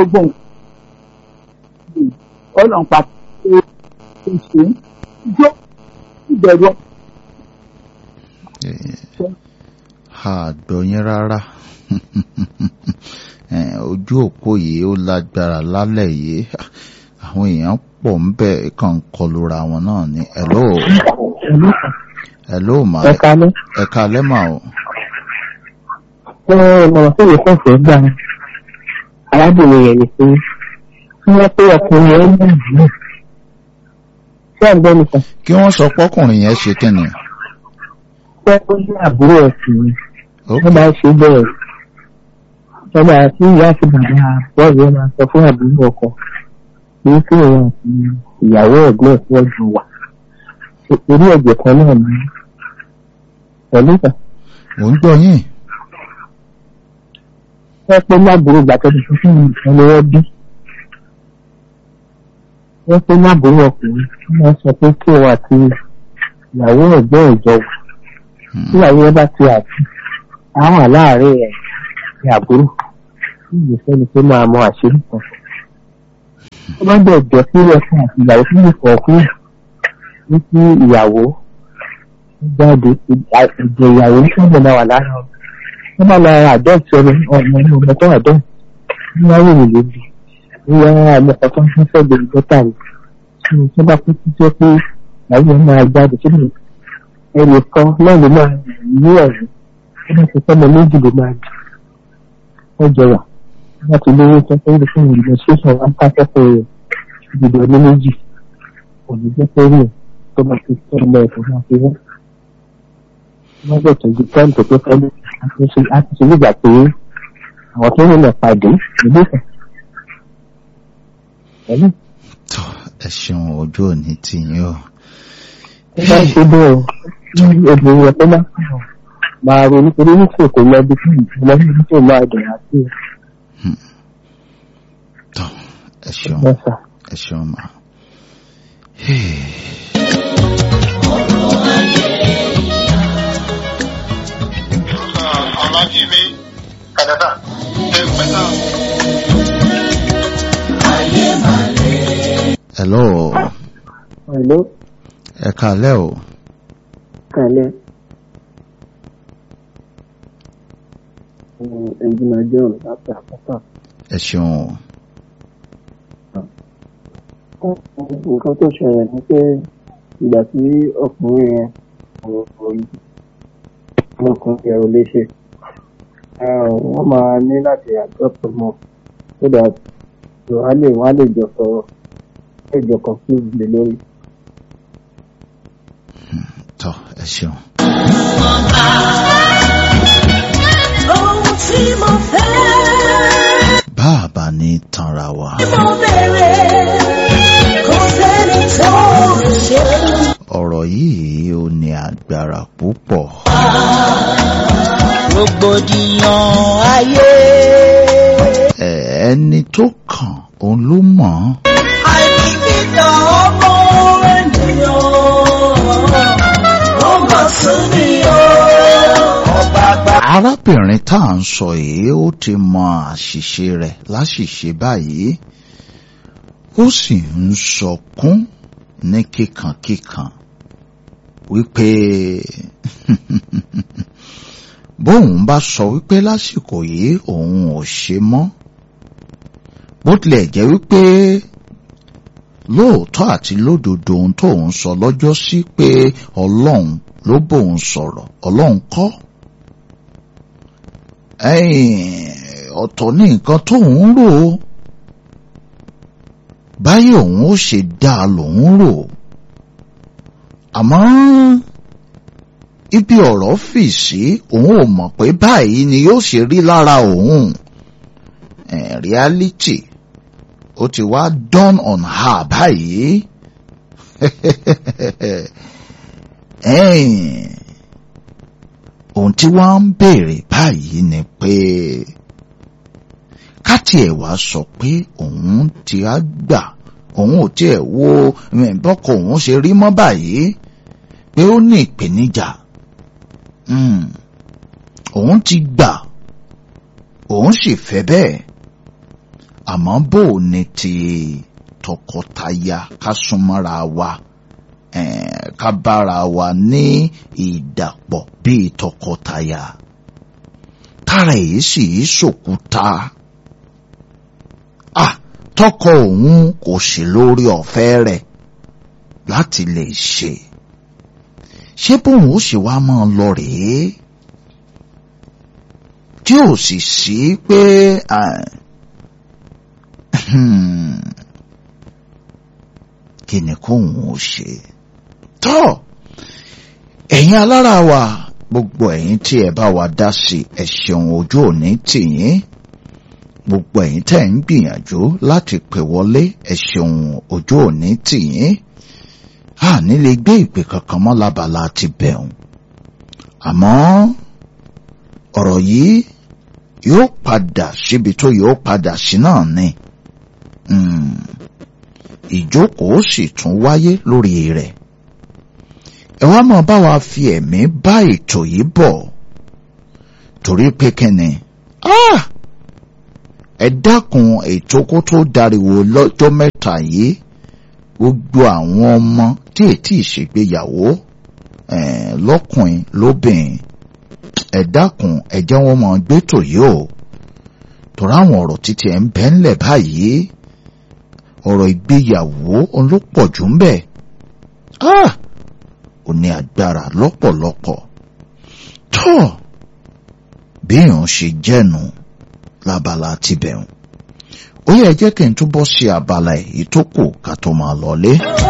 gbogbo nǹkan ọlọ́run pàtó ṣe ṣe jó ìbẹ̀rù àgbọ̀yìn rárá ojú òpó yìí ó lágbára lálẹ́ yìí àwọn èèyàn pọ̀ ń bẹ̀ kàn kọlura wọn náà ní hello hello ma ẹ̀ka lẹ́ ẹ̀ka lẹ́mà o ẹ ìmọ̀ràn tó yẹ kó fẹ́ gbà arábìnrin yẹn ni pé kí wọ́n pé ọkùnrin ẹ̀ ń bẹ̀rẹ̀ náà ṣé ẹ̀ ń gbọ́ nìkan kí wọ́n sọ pọ́kùnrin yẹn ṣe kíni pé ó ní àbúrò ẹ̀sìn ni ó wọ́n máa ń ṣe bẹ́ẹ̀ ìjọba àti ìyá àti bàbá bọ́ọ̀lù yẹn máa sọ fún àbúrò ọkọ pé kí òun àti ìyàwó ẹ̀gbọ́n ẹ̀ tí wọ́n jọ wà orí ẹ̀jẹ̀ kan náà ni pẹ̀lú ìtàn ò ń gbọ́ yín wọ́n pé láàbùrò gbàtọ́jú fún fún ìtàn ni wọ́n bí wọ́n pé láàbùrò ọkùnrin wọ́n sọ pé kí òun àti ìyàwó ẹ̀gbọ́n ẹ̀ jọ wà tí ìyàwó ẹ̀ bá ti àti àwọn àláàárín ẹ̀ ní àbúrò tí ìgbésẹ̀ ni pé máa mọ àṣírí kan tó bá bẹ̀ jọ sí ẹ̀sìn àti ìyàwó tí yóò kọ̀ kúrò ní kí ìyàwó jáde ìjẹ ìyàwó ní sábà máa wà lára ọ wọ́n máa lọ àdọ́ọ̀tì ọmọ ọmọ ní ọmọ tó àdọ́ọ̀tì ní wọ́n wò lóbi ní wọ́n á mọ ọkọ̀ tó ń fẹ́ gbèrú dọ́tà rẹ̀ tí wọ́n tó bá kú sí jẹ́ pé ìyàwó yẹn máa jáde sínú ẹnì kan náà ló máa ní ẹ̀rí ó bá ti sọ́mọ méjì ló máa di wọ́n jọ wà wọ́n ti lówó tó fẹ́ lè fún ìrìnà ṣẹ́sàn wọn pàṣẹpọ̀ rẹ̀ ìdìbò ní méjì kò ní jẹ́ pé rí ẹ̀ tó bá ti tọ́ ọmọ ẹ̀fọ́ máa fi wọ́n. wọ́n bẹ̀ tọ́jú tẹ́ǹtì tó fẹ́ lé láti ṣe nígbà pé àwọn tó ń lọ pàdé ìlú ìfẹ́. pẹ̀lú tó ẹ ṣeun ojú òní tì yín o ó bá ṣe bẹ́ẹ̀ ní obìnrin yẹn tó máa ń sọ̀rọ̀ máa ronú torí nífẹ̀ẹ́ kò lọ bí fún ìjọba níbi tó máa dẹ̀ àti tó ẹ ṣeun ẹ̀fà. ẹ ṣeun ma. Ọlájímí Kàdádà ẹ pẹ̀lá. hello Hello, ẹ kálẹ́ o kálẹ̀. Ẹ̀jìnà John láti àpáta. ẹ ṣeun o Nǹkan tó ṣẹlẹ̀ ni pé ìgbà tí ọkùnrin yẹn ọmọkùnrin yẹn ò lè ṣe. Wọ́n máa ní láti àjọpọ̀ mọ́ so that wọ́n á lè wọ́n á lè jọ sọ̀rọ̀ lè jọ confuse lé lórí. tó ẹ ṣeun. ohun tí mo fẹ́ bàbá ní tanra wa mo bèrè kò sẹ́ni tó ṣe. ọ̀rọ̀ yìí ó ní agbára púpọ̀ rògbòdìyàn ayé ẹ ẹni tó kàn òun ló mọ̀ ọ́. àìbìkítà ọmọ ènìyàn ó mà sún mi o. ọba àgbà arábìnrin tá à ń sọ yìí ó ti mọ àṣìṣe rẹ̀ láṣìṣe báyìí ó sì ń sọkún ní kíkankíkan wípé bóun bá sọ wípé lásìkò yìí òun ò ṣe mọ́ bó tilẹ̀ jẹ́ wípé lóòótọ́ àti lódodo ohun tóun sọ lọ́jọ́ sí pé ọlọ́run ló bóun sọ̀rọ̀ ọlọ́run kọ́ ẹ̀yìn ọ̀tọ̀ ní nǹkan tóun rò ó báyìí òun ó ṣe dáa lòun rò àmọ́ ibi ọ̀rọ̀ fì sí òun ò mọ̀ pé báyìí ni yóò ṣe rí lára òun Eh, reality ó ti wá dawn on her báyìí ẹ̀yìn ohun tí wọ́n ń béèrè báyìí ni pé káti ẹ̀ wá sọ pé òun ti á gbà òun ò tiẹ̀ wo mm, bọ́kọ òun ṣe rí mọ́ báyìí pé ó ní ìpèníjà Mm. òun ti gbà òun sì fẹ́ bẹ́ẹ̀ àmọ́ bò ní ti tọkọtaya ká súnmọ́ra wa eh, ká bára wa ní ìdàpọ̀ bíi tọkọtaya kára èyí sì í ṣòkúta ah tọkọ òun kò sí lórí ọ̀fẹ́ rẹ̀ láti lè ṣe ṣé bóun ó sì wá máa lọ rèé tí ò sì sí pé kí ni kóun ó ṣe tọ́ ẹ̀yin alára wa gbogbo ẹ̀yin tí ẹ bá wa dá sí ẹ ṣeun ojú òní tìyín gbogbo ẹ̀yin tẹ́ ń gbìyànjú láti pè wọlé ẹ ṣeun ojú òní tìyín a nílé gbé ìpè kankan mọ́ lábala ti bẹ̀rùn àmọ́ ọ̀rọ̀ yìí yóò padà síbi tó yóò padà sí náà ni ìjókòó sì tún wáyé lórí rẹ̀ ẹ wá máa bá wa fi ẹ̀mí bá ètò yìí bọ̀ torí pé kẹ́ni ẹ dákun ètò kó tó dariwo lọ́jọ́ mẹ́ta yìí gbogbo àwọn ọmọ tí ètí ìṣègbéyàwó lọ́kùnrin lóbìnrin ẹ dákun ẹ jẹ́ wọ́n máa gbétò yìí o torí àwọn ọ̀rọ̀ títí ẹ̀ ń bẹ́ ńlẹ̀ báyìí ọ̀rọ̀ ìgbéyàwó ló pọ̀ jù ń bẹ̀ ó ní agbára lọ́pọ̀lọpọ̀ tó bí èèyàn ṣe jẹ́nu lábala tibẹ̀hùn ó yẹ jẹ́ kí n túbọ̀ ṣe abala èyí tó kù ká tó máa lọlé.